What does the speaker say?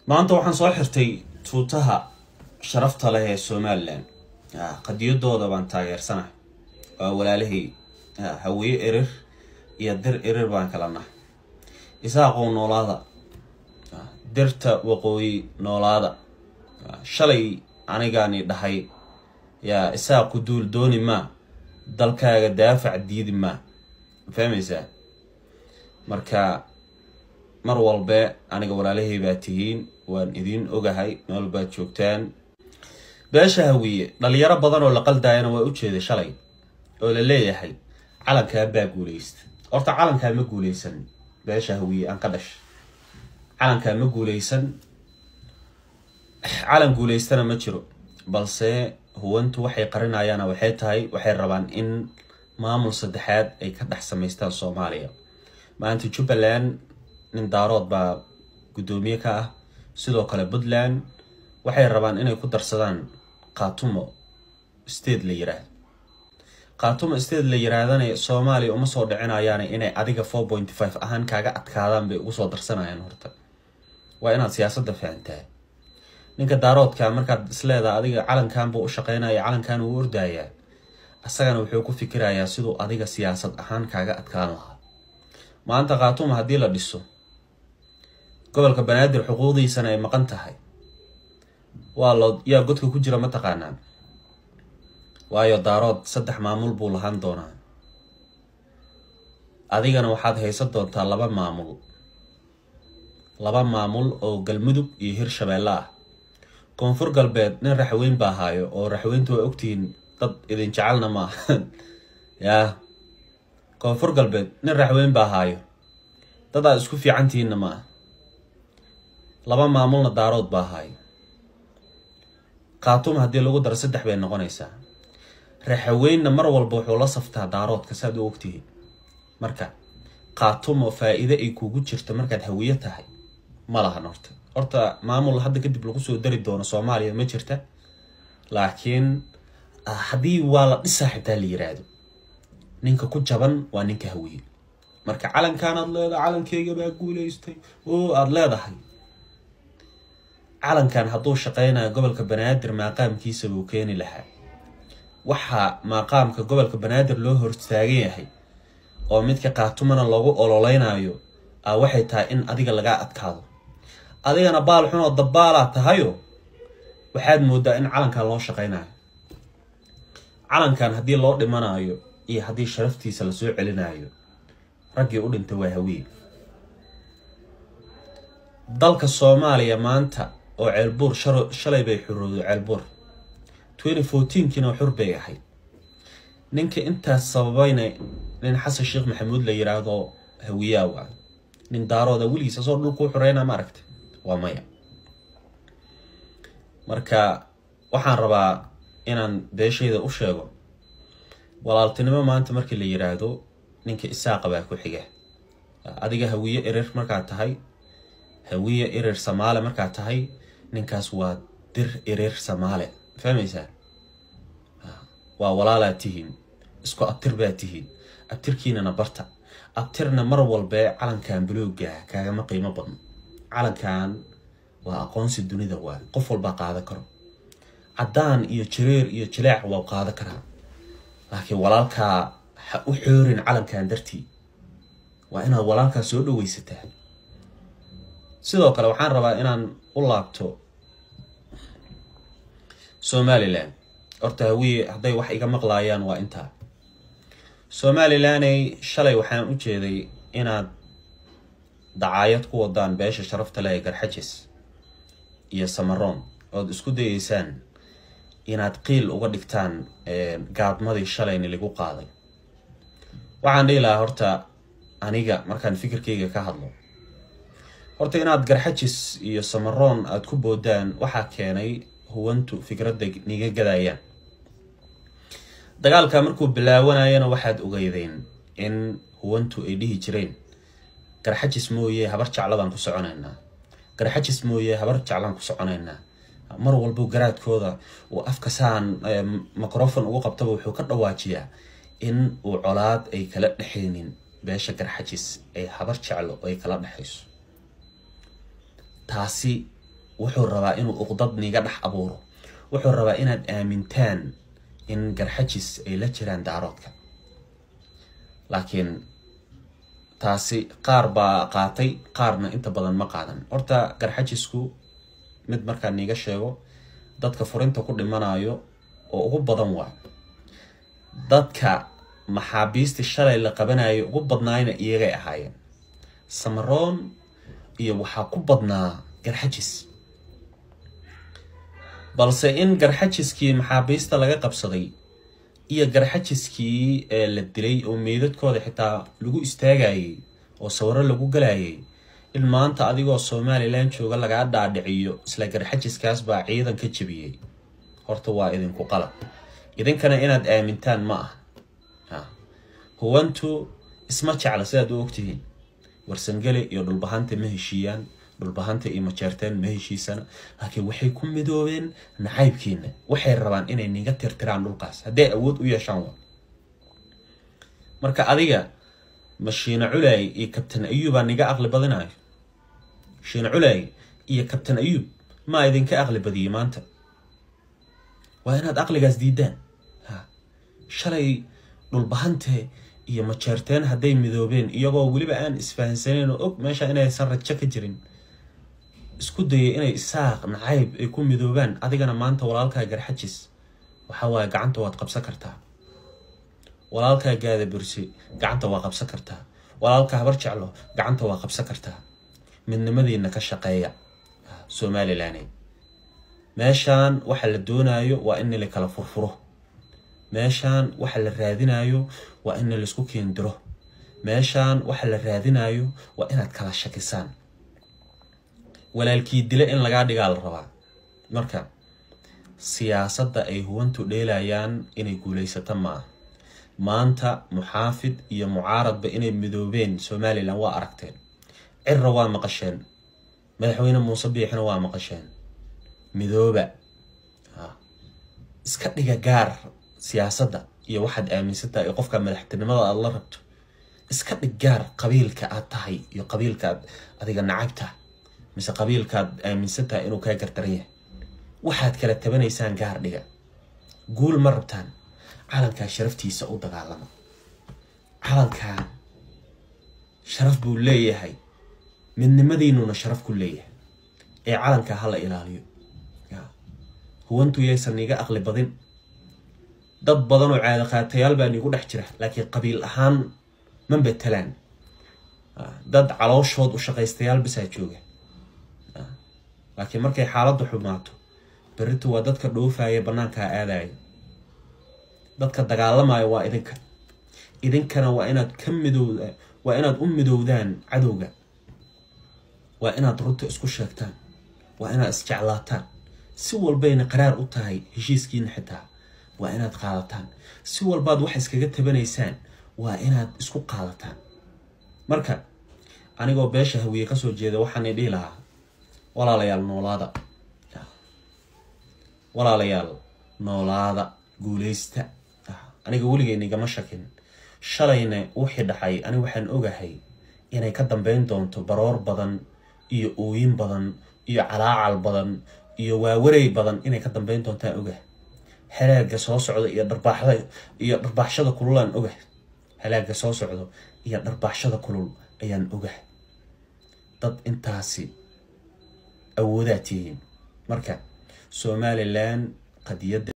maanta waxaan soo xirtay tuutaha sharafta leh ee somalilan qadiyadooda baan taageersanahay waa walaalahay hawiye erir iyo dir erir baan kala nahay isaaqow noolaada dirta waqooyi noolaada shalay anigaani dhahay yaa isaaqu duul dooni maa dalkaaga daafac diidi maa fahmaysaa marka mar walbe aniga walaalahay baa tihiin waan idiin ogahay nool baad joogtaan beesha hawiye dhalinyaro badan oo la qaldaayana waa ujeeday shalay oo la leeyahay calankaa baa guuleysta horta calankaa ma guuleysan beesha hawiye aan ka dhashay calankaa ma guuleysan calan guuleystana ma jiro balse huwantu waxay qarinayaana waxay tahay waxay rabaan in maamul saddexaad ay ka dhex samaystaan soomaaliya maanta jubbaland nin daarood baa guddoomiye ka ah sidoo kale puntland waxay rabaan inay ku darsadaan khaatumo state la yiraahdo khaatumo state la yiraahdana soomaaliya uma soo dhicinayaana inay adiga four point five ahaan kaaga adkaadaan bay ugu soo darsanayaan horta waa inaad siyaasadda fahantaa ninka daaroodka markaad isleedaha adiga calankan buu u shaqeynaya calankan wuu ordayaa isagana wuxuu ku fikirayaa siduu adiga siyaasad ahaan kaaga adkaan lahaa maanta khaatuma haddii la dhiso gobolka banaadir xuquuqdiisana ay maqan tahay waa loo yaa godka ku jira mataqaanaa waayo daarood saddex maamul buu lahaan doonaa adigana waxaad haysan doontaa laba maamul laba maamul oo galmudug iyo hirshabeelle ah koonfur galbeed nin raxweyn baa haayo oo raxweyntu waa ogtihiin dad idin jecelna ma aha yaa koonfur galbeed nin raxweyn baa haayo dad aad isku fiicantihiinna ma ah laba maamulna daarood baa haayo khaatuma haddii lagu daro saddex bay noqonaysaa raxaweynna mar walba wuxuu la saftaa daaroodka saaad u ogtihiin marka khaatumo faa-iide ay kugu jirto markaad hawiye tahay ma lahan horta horta maamul hadda kadib lagu soo dari doono soomaaliya ma jirta laakiin haddii waa la dhisaa xitaa la yiraahdo ninka ku jaban waa ninka hawiye marka calankan aad leedahay calankeyga baa guuleystay oo aada leedahay calankan hadduu shaqeynayo gobolka banaadir maaqaamkiisa buu keeni lahaa waxaa maaqaamka gobolka banaadir loo hortaagan yahay oo midka kaatumana loogu ololeynayo a waxay tahay in adiga lagaa adkaado adigana baal xun oo dabbaalaa tahayo waxaad moodaa in calankan loo shaqeynayo calankan haddii loo dhimanayo iyo haddii sharaftiisa lasoo celinayo raggii u dhintay waa hawiye dalka soomaaliya maanta oo ceelbuur shalay bay xurooday ceelbuur twenty fourteenkiina xur bay ahayd ninka intaas sababayna nin xasan sheekh maxamuud la yiraahdo hawiyaa waa nin daarooda weligiis asoo dhulkuu xureyna ma aragta waa maya marka waxaan rabaa inaan beeshayda u sheego walaaltinimo maanta markii la yiraahdo ninka isaaqa baa ku xiga adiga hawiye erer markaad tahay hawiye erer samaale markaad tahay ninkaas waa dir erer samaale fahmaysaa waa walaalaad tihiin isku abtir baad tihiin abtirkiinana barta abtirna mar walbee calankan bulooga kaagama qiimo badno calankan waa aqoonsi dunida waa qof walbaa qaadan karo caddaan iyo jareer iyo jileec waa qaadan karaa laakiin walaalkaa ha u xoorin calankan dartii waa inaad walaalkaa soo dhaweysataa sidoo kale waxaan rabaa inaan u laabto somalilan horta hawiye hadday wax iga maqlaayaan waa intaa somalilaney shalay waxaan u jeeday inaad dacaayad ku wadaan beesha sharafta leh ee garxajis iyo samaroon ood isku dayeysaan inaad qiil uga dhigtaan gaadmadii shalayni lagu qaaday waxaan dhihi lahaa horta aniga markaan fikirkayga ka hadlo horta inaad garxajis iyo samaroon aada ku boodaan waxaa keenay huwantu fikradda niga gadayaan dagaalka markuu bilaawanayana waxaad ogeydeen in huwantu ay dhihi jireen garxajis mooye habar jecladaan ku soconaynaa garxajis mooye habar jeclaan ku soconaynaa mar walbo garaadkooda uu afka saan microfon ugu qabtaba wuxuu ka dhawaajiyaa in uu colaad ay kala dhexaynin beesha garxajis ay habar jeclo ay kala dhexayso taasi wuxuu rabaa inuu uqdad niga dhex abuuro wuxuu rabaa inaad aamintaan in garxajis ay la jiraan daaroodka laakiin taasi qaar baa qaatay qaarna inta badan ma qaadan horta garxajisku mid markaa niiga sheego dadka furinta ku dhimanayo oo ugu badan waa dadka maxaabiistii shalay la qabanayo ugu badnaayna iyagay ahaayeen samaroon iyo waxaa ku badnaa garxajis balse in garxajiskii maxaabiista laga qabsaday iyo garxajiskii ee la dilay oo meydadkooda xitaa lagu istaagayay oo sawiro lagu galayay in maanta adigoo somalilan jooga lagaa dhaadhiciyo isla garxajiskaas baa ciidan ka jebiyey horta waa idinku qalab idinkana inaad aamintaan ma ah huwantu isma jecla sidaad u ogtihiin warsangele iyo dhulbahanta ma heshiiyaan dhulbahanta iyo majeerteen ma heshiisana laakiin waxay ku midoobeen nacaybkiina waxay rabaan inay niga tirtiraan dhulkaas hadday awood u yeeshaan wa marka adiga ma shiina culaay iyo kabtan ayuubaa niga aqli badinayo shiina culaay iyo kabtan ayuub maa idinka aqli badiyey maanta waa inaad aqligaas diidaan ha shalay dhulbahante iyo majeerteen hadday midoobeen iyagoo weliba aan isfahansaneyn oo og meesha inaysan rajo ka jirin isku dayay inay isaaq nacayb ay ku midoobaan adigana maanta walaalkaa garxajis waxa waaye gacanta waad qabsan kartaa walaalkaa gaada bursi gacanta waa qabsan kartaa walaalka habar jeclo gacanta waa qabsan kartaa midnimadiina ka shaqeeya somalilan meeshaan waxa la doonayo waa in la kala furfuro meeshaan waxa la raadinayo waa in laisku keendiro meeshaan waxa la raadinayo waa inaad kala shakisaan walaalkii dile in lagaa dhigaa la rabaa marka siyaasadda ay huwantu dheelayaan inay guulaysato ma ah maanta muxaafid iyo mucaaradba inay midoobeen somalilan waa aragteen cirra waa maqasheen madaxweyne muuse biixina waa maqasheen midooba iska dhiga gaar siyaasadda iyo waxaad aaminsantahay iyo qofka madaxtinimada aad la rabto iska dhig gaar qabiilka aad tahay iyo qabiilkaaad adiga nacabta mise qabiilkaad aaminsan tahay inuu kaa gardaran yahay waxaad kala tabanaysaan gaar dhiga guul ma rabtaan calankaa sharaftiisa u dagaalama calankan sharaf buu leeyahay midnimadiinuna sharaf ku leeyahay ee calankaa hala ilaaliyo huwantu yaysan iga aqli badin dad badan oo caado qaatayaal baa niigu dhex jira laakiin qabiil ahaan ma betelaan dad calooshood u shaqaystayaal bisaa jooga laakiin markay xaaladdu xumaato berritu waa dadka dhoofaya bannaankaa aadaya dadka dagaalamaya waa idinka idinkana waa inaad ka midowda waa inaad u midowdaan cadowga waa inaad runta isku sheegtaan waa inaad isjeclaataan si walbayna qaraar u tahay heshiiskiina xitaa waa inaad qaadataan si walbaad wax iskaga tabanaysaan waa inaad isku qaadataan marka anigoo beesha hawiye kasoo jeeda waxaana dhihi lahaa walaalayaal noolaada walaalayaal noolaada guuleysta aniga weligeyna igama shakin shalayna wixii dhaxay ani waxaan ogahay inay ka dambeyn doonto baroor badan iyo ooyin badan iyo calaacal badan iyo waawaray badan inay ka dambeyn doontaan ogah halaaga soo socda iyo dharbaaxda iyo dharbaaxshada kululaan ogah halaaga soo socdo iyo dharbaaxshada kulul ayaan ogah dad intaasi awoodaa tihiin marka somalilan qadiyadda